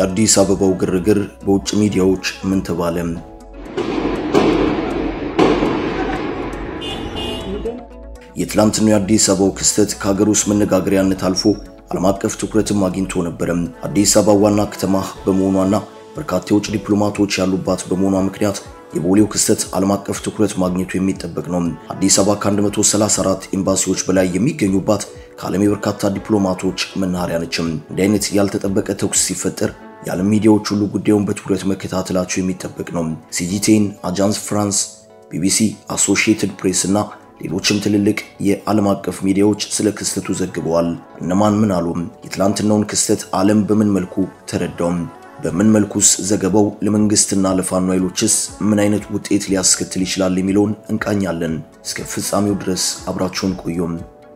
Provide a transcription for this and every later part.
የአዲስ አበባው ግርግር በውጭ ሚዲያዎች ምን ተባለ? የትላንትናው የአዲስ አበባው ክስተት ከሀገር ውስጥ መነጋገሪያነት አልፎ ዓለም አቀፍ ትኩረትም አግኝቶ ነበረ። አዲስ አበባ ዋና ከተማ በመሆኗና በርካታ የውጭ ዲፕሎማቶች ያሉባት በመሆኗ ምክንያት የቦሌው ክስተት ዓለም አቀፍ ትኩረት ማግኘቱ የሚጠበቅ ነው። አዲስ አበባ ከ134 ኤምባሲዎች በላይ የሚገኙባት ከዓለም የበርካታ ዲፕሎማቶች መናኸሪያ ነችም። እንዲህ አይነት ያልተጠበቀ ተኩስ ሲፈጠር የዓለም ሚዲያዎች ሁሉ ጉዳዩን በትኩረት መከታተላቸው የሚጠበቅ ነው። ሲጂቴን፣ አጃንስ ፍራንስ፣ ቢቢሲ፣ አሶሺየትድ ፕሬስ እና ሌሎችም ትልልቅ የዓለም አቀፍ ሚዲያዎች ስለ ክስተቱ ዘግበዋል። እነማን ምን አሉ? የትላንትናውን ክስተት ዓለም በምን መልኩ ተረዳውም? በምን መልኩስ ዘገባው ለመንግስትና ለፋኖ ኃይሎችስ ምን አይነት ውጤት ሊያስከትል ይችላል የሚለውን እንቃኛለን። እስከ ፍጻሜው ድረስ አብራችሁን ቆዩም።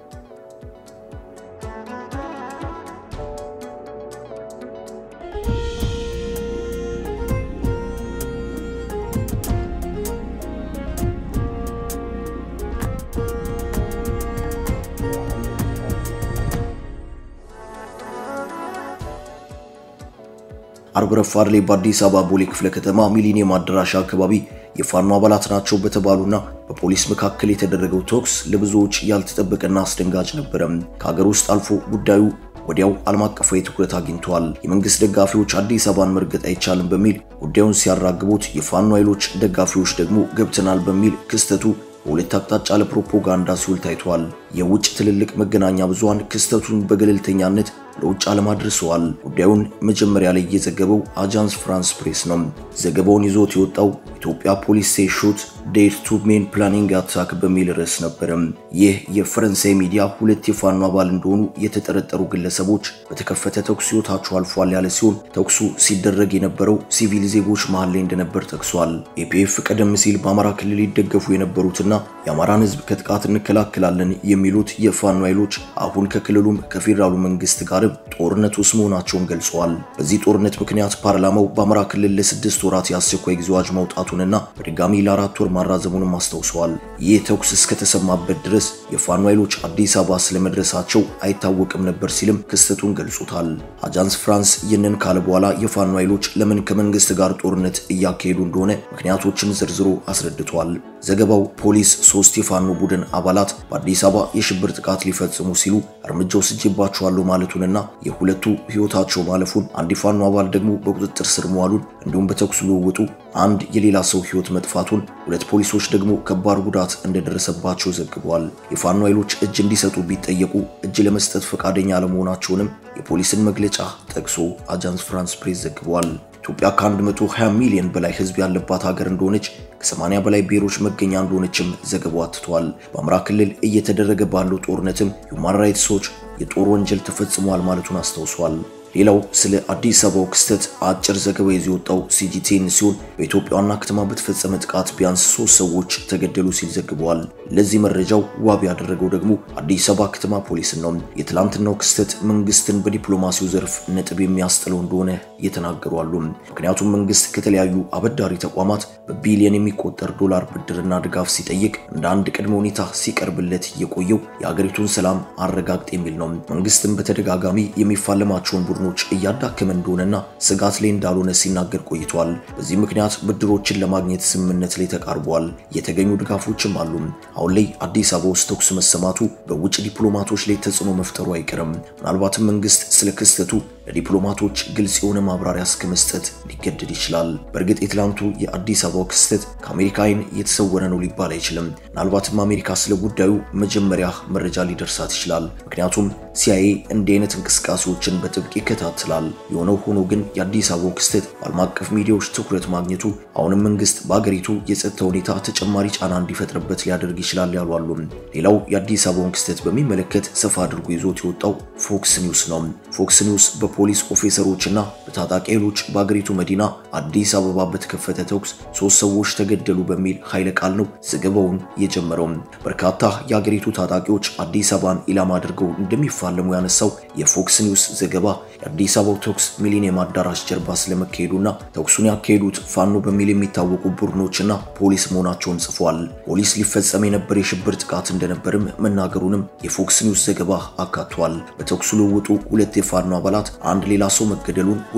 አርብ ረፋድ ላይ በአዲስ አበባ ቦሌ ክፍለ ከተማ ሚሊኒየም አዳራሽ አካባቢ የፋኖ አባላት ናቸው በተባሉና በፖሊስ መካከል የተደረገው ተኩስ ለብዙዎች ያልተጠበቀና አስደንጋጭ ነበረ። ከሀገር ውስጥ አልፎ ጉዳዩ ወዲያው ዓለም አቀፋዊ ትኩረት አግኝተዋል። የመንግስት ደጋፊዎች አዲስ አበባን መርገጥ አይቻልም በሚል ጉዳዩን ሲያራግቡት፣ የፋኖ ኃይሎች ደጋፊዎች ደግሞ ገብተናል በሚል ክስተቱ በሁለት አቅጣጫ ለፕሮፓጋንዳ ሲውል ታይቷል። የውጭ ትልልቅ መገናኛ ብዙሃን ክስተቱን በገለልተኛነት ለውጭ ዓለም አድርሰዋል። ጉዳዩን መጀመሪያ ላይ የዘገበው አጃንስ ፍራንስ ፕሬስ ነው። ዘገባውን ይዞት የወጣው ኢትዮጵያ ፖሊስ ሴ ሾት ዴር ቱ ሜን ፕላኒንግ አታክ በሚል ርዕስ ነበረ። ይህ የፈረንሳይ ሚዲያ ሁለት የፋኖ አባል እንደሆኑ የተጠረጠሩ ግለሰቦች በተከፈተ ተኩስ ሕይወታቸው አልፏል ያለ ሲሆን ተኩሱ ሲደረግ የነበረው ሲቪል ዜጎች መሃል ላይ እንደነበር ጠቅሷል። ኤፒኤፍ ቀደም ሲል በአማራ ክልል ይደገፉ የነበሩትና የአማራን ሕዝብ ከጥቃት እንከላከላለን የሚሉት የፋኖ ኃይሎች አሁን ከክልሉም ከፌዴራሉ መንግስት ጋር ጦርነት ውስጥ መሆናቸውን ገልጸዋል። በዚህ ጦርነት ምክንያት ፓርላማው በአማራ ክልል ለስድስት ወራት የአስቸኳይ ጊዜ አዋጅ ማውጣቱንና በድጋሚ ለአራት ወር ማራዘሙንም አስታውሰዋል። ይህ ተኩስ እስከተሰማበት ድረስ የፋኖ ኃይሎች አዲስ አበባ ስለመድረሳቸው አይታወቅም ነበር ሲልም ክስተቱን ገልጾታል። አጃንስ ፍራንስ ይህንን ካለ በኋላ የፋኖ ኃይሎች ለምን ከመንግስት ጋር ጦርነት እያካሄዱ እንደሆነ ምክንያቶችን ዘርዝሮ አስረድቷል። ዘገባው ፖሊስ ሶስት የፋኖ ቡድን አባላት በአዲስ አበባ የሽብር ጥቃት ሊፈጽሙ ሲሉ እርምጃ ወስጄባቸዋለሁ ማለቱንና የሁለቱ ህይወታቸው ማለፉን አንድ የፋኖ አባል ደግሞ በቁጥጥር ስር መዋሉን እንዲሁም በተኩስ ልውውጡ አንድ የሌላ ሰው ህይወት መጥፋቱን ሁለት ፖሊሶች ደግሞ ከባድ ጉዳት እንደደረሰባቸው ዘግበዋል። የፋኖ ኃይሎች እጅ እንዲሰጡ ቢጠየቁ እጅ ለመስጠት ፈቃደኛ አለመሆናቸውንም የፖሊስን መግለጫ ጠቅሶ አጃንስ ፍራንስ ፕሬስ ዘግቧል። ኢትዮጵያ ከ120 ሚሊዮን በላይ ህዝብ ያለባት ሀገር እንደሆነች ከ80 በላይ ብሔሮች መገኛ እንደሆነችም ዘገባው አትቷል። በአማራ ክልል እየተደረገ ባለው ጦርነትም ሁማን ራይትስ ዎች የጦር ወንጀል ተፈጽሟል ማለቱን አስታውሷል። ሌላው ስለ አዲስ አበባው ክስተት አጭር ዘገባ ይዞ የወጣው ሲጂቲኤን ሲሆን በኢትዮጵያ ዋና ከተማ በተፈጸመ ጥቃት ቢያንስ ሶስት ሰዎች ተገደሉ ሲል ዘግበዋል። ለዚህ መረጃው ዋቢ ያደረገው ደግሞ አዲስ አበባ ከተማ ፖሊስን ነው። የትላንትናው ክስተት መንግስትን በዲፕሎማሲው ዘርፍ ነጥብ የሚያስጥለው እንደሆነ እየተናገሩ አሉ። ምክንያቱም መንግስት ከተለያዩ አበዳሪ ተቋማት በቢሊዮን የሚቆጠር ዶላር ብድርና ድጋፍ ሲጠይቅ እንደ አንድ ቅድመ ሁኔታ ሲቀርብለት የቆየው የሀገሪቱን ሰላም አረጋግጥ የሚል ነው። መንግስትም በተደጋጋሚ የሚፋለማቸውን ቡድኖች እያዳከመ እንደሆነና ስጋት ላይ እንዳልሆነ ሲናገር ቆይቷል። በዚህ ምክንያት ብድሮችን ለማግኘት ስምምነት ላይ ተቃርቧል። የተገኙ ድጋፎችም አሉ። አሁን ላይ አዲስ አበባ ውስጥ ተኩስ መሰማቱ በውጭ ዲፕሎማቶች ላይ ተጽዕኖ መፍጠሩ አይቀርም። ምናልባትም መንግስት ስለ ክስተቱ ለዲፕሎማቶች ግልጽ የሆነ ማብራሪያ እስከ መስጠት ሊገደድ ይችላል። በእርግጥ የትላንቱ የአዲስ አበባው ክስተት ከአሜሪካ ዓይን የተሰወረ ነው ሊባል አይችልም። ምናልባትም አሜሪካ ስለ ጉዳዩ መጀመሪያ መረጃ ሊደርሳት ይችላል። ምክንያቱም ሲአይኤ እንዲህ አይነት እንቅስቃሴዎችን በጥብቅ ይከታተላል። የሆነው ሆኖ ግን የአዲስ አበባው ክስተት በዓለም አቀፍ ሚዲያዎች ትኩረት ማግኘቱ አሁንም መንግስት በአገሪቱ የጸጥታ ሁኔታ ተጨማሪ ጫና እንዲፈጥርበት ሊያደርግ ይችላል ያሉ አሉ። ሌላው የአዲስ አበባውን ክስተት በሚመለከት ሰፋ አድርጎ ይዞት የወጣው ፎክስ ኒውስ ነው። ፎክስ ኒውስ በፖሊስ ኦፊሰሮችና በታጣቂ ኃይሎች በአገሪቱ መዲና አዲስ አበባ በተከፈተ ተኩስ ሶስት ሰዎች ተገደሉ በሚል ኃይለ ቃል ነው ዘገባውን የጀመረው። በርካታ የአገሪቱ ታጣቂዎች አዲስ አበባን ኢላማ አድርገው እንደሚፋለሙ ያነሳው የፎክስ ኒውስ ዘገባ የአዲስ አበባው ተኩስ ሚሊኒየም አዳራሽ ጀርባ ስለመካሄዱና ተኩሱን ያካሄዱት ፋኖ በሚል የሚታወቁ ቡድኖችና ፖሊስ መሆናቸውን ጽፏል። ፖሊስ ሊፈጸም የነበር የሽብር ጥቃት እንደነበርም መናገሩንም የፎክስ ኒውስ ዘገባ አካቷል። በተኩሱ ልውውጡ ሁለት የፋኖ አባላት አንድ ሌላ ሰው መገደሉን፣ ሁለት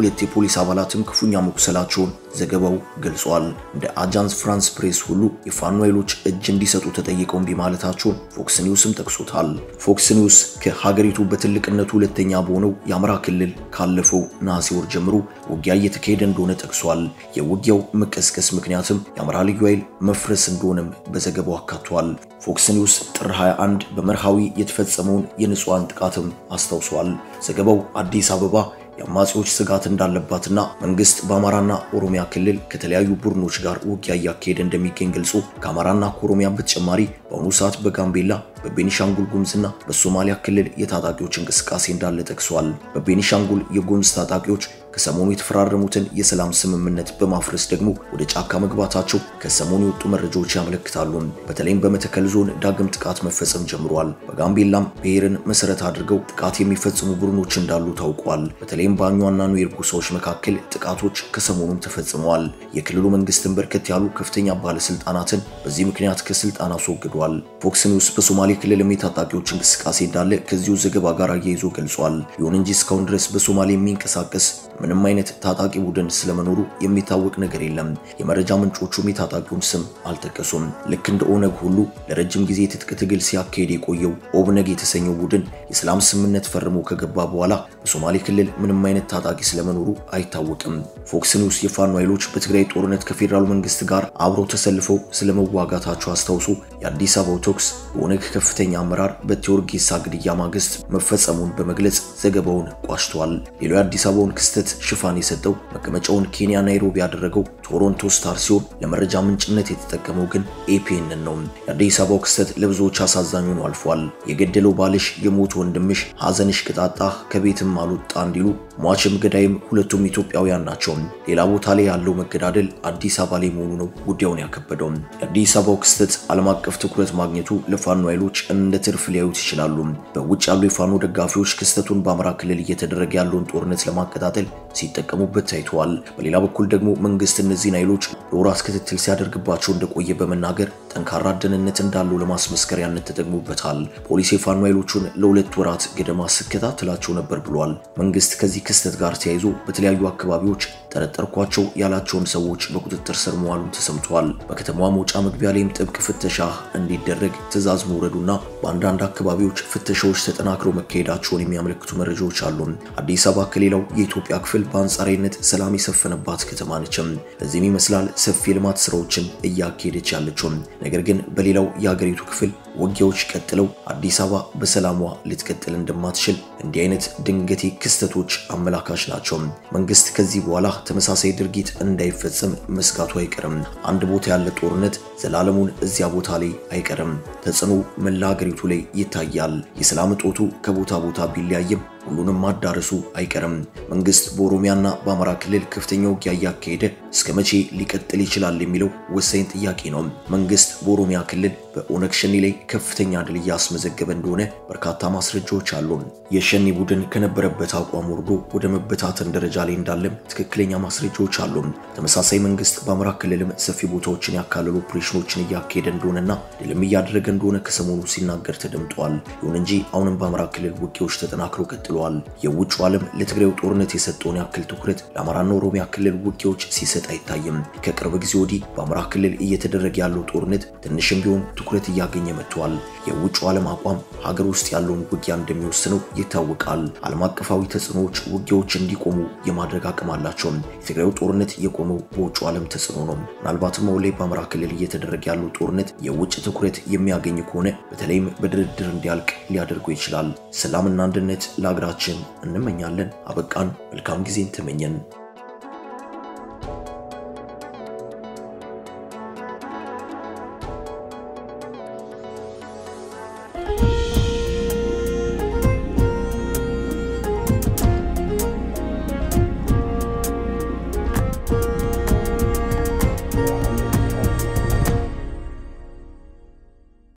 ሁለት የፖሊስ አባላትም ክፉኛ መቁሰላቸውን ዘገባው ገልጿል። እንደ አጃንስ ፍራንስ ፕሬስ ሁሉ የፋኖ ኃይሎች እጅ እንዲሰጡ ተጠይቀው እምቢ ማለታቸውን ፎክስ ኒውስም ጠቅሶታል። ፎክስ ኒውስ ከሀገሪቱ በትልቅነቱ ሁለተኛ በሆነው የአማራ ክልል ካለፈው ነሐሴ ወር ጀምሮ ውጊያ እየተካሄደ እንደሆነ ጠቅሷል። የውጊያው መቀስቀስ ምክንያትም የአማራ ልዩ ኃይል መፍረስ እንደሆነም በዘገባው አካቷል። ፎክስ ኒውስ ጥር 21 በመርሃዊ የተፈጸመውን የንጹሐን ጥቃትም አስታውሷል። ዘገባው አዲስ አበባ የአማጺዎች ስጋት እንዳለባትና መንግስት በአማራና ኦሮሚያ ክልል ከተለያዩ ቡድኖች ጋር ውጊያ እያካሄደ እንደሚገኝ ገልጾ ከአማራና ከኦሮሚያ በተጨማሪ በአሁኑ ሰዓት በጋምቤላ በቤኒሻንጉል ጉምዝና በሶማሊያ ክልል የታጣቂዎች እንቅስቃሴ እንዳለ ጠቅሷል። በቤኒሻንጉል የጉምዝ ታጣቂዎች ከሰሞኑ የተፈራረሙትን የሰላም ስምምነት በማፍረስ ደግሞ ወደ ጫካ መግባታቸው ከሰሞኑ የወጡ መረጃዎች ያመለክታሉ። በተለይም በመተከል ዞን ዳግም ጥቃት መፈጸም ጀምሯል። በጋምቤላም ብሔርን መሰረት አድርገው ጥቃት የሚፈጽሙ ቡድኖች እንዳሉ ታውቋል። በተለይም በአኟና ኑዌር ጎሳዎች መካከል ጥቃቶች ከሰሞኑም ተፈጽመዋል። የክልሉ መንግስትን በርከት ያሉ ከፍተኛ ባለስልጣናትን በዚህ ምክንያት ከስልጣን አስወግዷል። ፎክስ ኒውስ በሶማሌ ክልልም የታጣቂዎች እንቅስቃሴ እንዳለ ከዚሁ ዘገባ ጋር አያይዞ ገልጿል። ይሁን እንጂ እስካሁን ድረስ በሶማሌ የሚንቀሳቀስ ምንም አይነት ታጣቂ ቡድን ስለመኖሩ የሚታወቅ ነገር የለም። የመረጃ ምንጮቹም የታጣቂውን ስም አልጠቀሱም። ልክ እንደ ኦነግ ሁሉ ለረጅም ጊዜ የትጥቅ ትግል ሲያካሄድ የቆየው ኦብነግ የተሰኘው ቡድን የሰላም ስምምነት ፈርሞ ከገባ በኋላ በሶማሌ ክልል ምንም አይነት ታጣቂ ስለመኖሩ አይታወቅም። ፎክስ ኒውስ የፋኖ ኃይሎች በትግራይ ጦርነት ከፌዴራሉ መንግስት ጋር አብረው ተሰልፈው ስለመዋጋታቸው አስታውሶ የአዲስ አበባው ተኩስ በኦነግ ከፍተኛ አመራር በቴዎርጌሳ ግድያ ማግስት መፈጸሙን በመግለጽ ዘገባውን ቋጭቷል። ሌላው የአዲስ አበባውን ክስተት ሽፋን የሰጠው መቀመጫውን ኬንያ ናይሮቢ ያደረገው ቶሮንቶ ስታር ሲሆን ለመረጃ ምንጭነት የተጠቀመው ግን ኤፒኤንን ነው። የአዲስ አበባው ክስተት ለብዙዎች አሳዛኝ ሆኖ አልፏል። የገደለው ባልሽ፣ የሞት ወንድምሽ፣ ሐዘንሽ ቅጣጣ ከቤትም አልወጣ እንዲሉ ሟችም ገዳይም ሁለቱም ኢትዮጵያውያን ናቸው። ሌላ ቦታ ላይ ያለው መገዳደል አዲስ አበባ ላይ መሆኑ ነው ጉዳዩን ያከበደው። የአዲስ አበባው ክስተት ዓለም አቀፍ ትኩረት ማግኘቱ ለፋኖ ኃይሎች እንደ ትርፍ ሊያዩት ይችላሉ። በውጭ ያሉ የፋኖ ደጋፊዎች ክስተቱን በአማራ ክልል እየተደረገ ያለውን ጦርነት ለማቀጣጠል ሲጠቀሙበት ታይተዋል። በሌላ በኩል ደግሞ መንግስት እነዚህን ኃይሎች ለወራት ክትትል ሲያደርግባቸው እንደቆየ በመናገር ጠንካራ ደህንነት እንዳለው ለማስመስከሪያነት ተጠቅሞበታል። ፖሊስ የፋኖ ኃይሎቹን ለሁለት ወራት ገደማ ስከታተላቸው ነበር ብሏል። መንግስት ከዚህ ክስተት ጋር ተያይዞ በተለያዩ አካባቢዎች ጠረጠርኳቸው ያላቸውን ሰዎች በቁጥጥር ስር መዋሉን ተሰምቷል። በከተማዋ መውጫ መግቢያ ላይም ጥብቅ ፍተሻ እንዲደረግ ትዕዛዝ መውረዱና በአንዳንድ አካባቢዎች ፍተሻዎች ተጠናክረው መካሄዳቸውን የሚያመለክቱ መረጃዎች አሉ። አዲስ አበባ ከሌላው የኢትዮጵያ ክፍል በአንጻራዊነት ሰላም የሰፈነባት ከተማ ነችም። ለዚህም ይመስላል ሰፊ የልማት ስራዎችን እያካሄደች ያለችው። ነገር ግን በሌላው የሀገሪቱ ክፍል ውጊያዎች ቀጥለው አዲስ አበባ በሰላሟ ልትቀጥል እንደማትችል እንዲህ አይነት ድንገቴ ክስተቶች አመላካች ናቸው። መንግስት ከዚህ በኋላ ተመሳሳይ ድርጊት እንዳይፈጸም መስጋቱ አይቀርም። አንድ ቦታ ያለ ጦርነት ዘላለሙን እዚያ ቦታ ላይ አይቀርም። ተጽዕኖ መላ ሀገሪቱ ላይ ይታያል። የሰላም እጦቱ ከቦታ ቦታ ቢለያይም ሁሉንም ማዳረሱ አይቀርም። መንግስት በኦሮሚያና በአማራ ክልል ከፍተኛ ውጊያ እያካሄደ እስከ መቼ ሊቀጥል ይችላል የሚለው ወሳኝ ጥያቄ ነው። መንግስት በኦሮሚያ ክልል በኦነግ ሸኔ ላይ ከፍተኛ ድል እያስመዘገበ እንደሆነ በርካታ ማስረጃዎች አሉ። የሸኔ ቡድን ከነበረበት አቋም ወርዶ ወደ መበታተን ደረጃ ላይ እንዳለም ትክክለኛ ማስረጃዎች አሉ። ተመሳሳይ መንግስት በአማራ ክልልም ሰፊ ቦታዎችን ያካለሉ ኦፕሬሽኖችን እያካሄደ እንደሆነና ድልም እያደረገ እንደሆነ ከሰሞኑ ሲናገር ተደምጧል። ይሁን እንጂ አሁንም በአማራ ክልል ውጊያዎች ተጠናክረው ቀጥለዋል። የውጭ ዓለም ለትግራዩ ጦርነት የሰጠውን ያክል ትኩረት ለአማራና ኦሮሚያ ክልል ውጊያዎች ሲሰጥ አይታይም። ከቅርብ ጊዜ ወዲህ በአማራ ክልል እየተደረገ ያለው ጦርነት ትንሽም ቢሆን ትኩረት እያገኘ መጥቷል። የውጭ ዓለም አቋም ሀገር ውስጥ ያለውን ውጊያ እንደሚወስነው ይታወቃል። ዓለም አቀፋዊ ተጽዕኖዎች ውጊያዎች እንዲቆሙ የማድረግ አቅም አላቸው። የትግራዩ ጦርነት የቆመው በውጭ ዓለም ተጽዕኖ ነው። ምናልባትም አሁን ላይ በአማራ ክልል እየተደረገ ያለው ጦርነት የውጭ ትኩረት የሚያገኝ ከሆነ በተለይም በድርድር እንዲያልቅ ሊያደርገው ይችላል። ሰላምና አንድነት ለሀገራችን እንመኛለን። አበቃን። መልካም ጊዜን ተመኘን።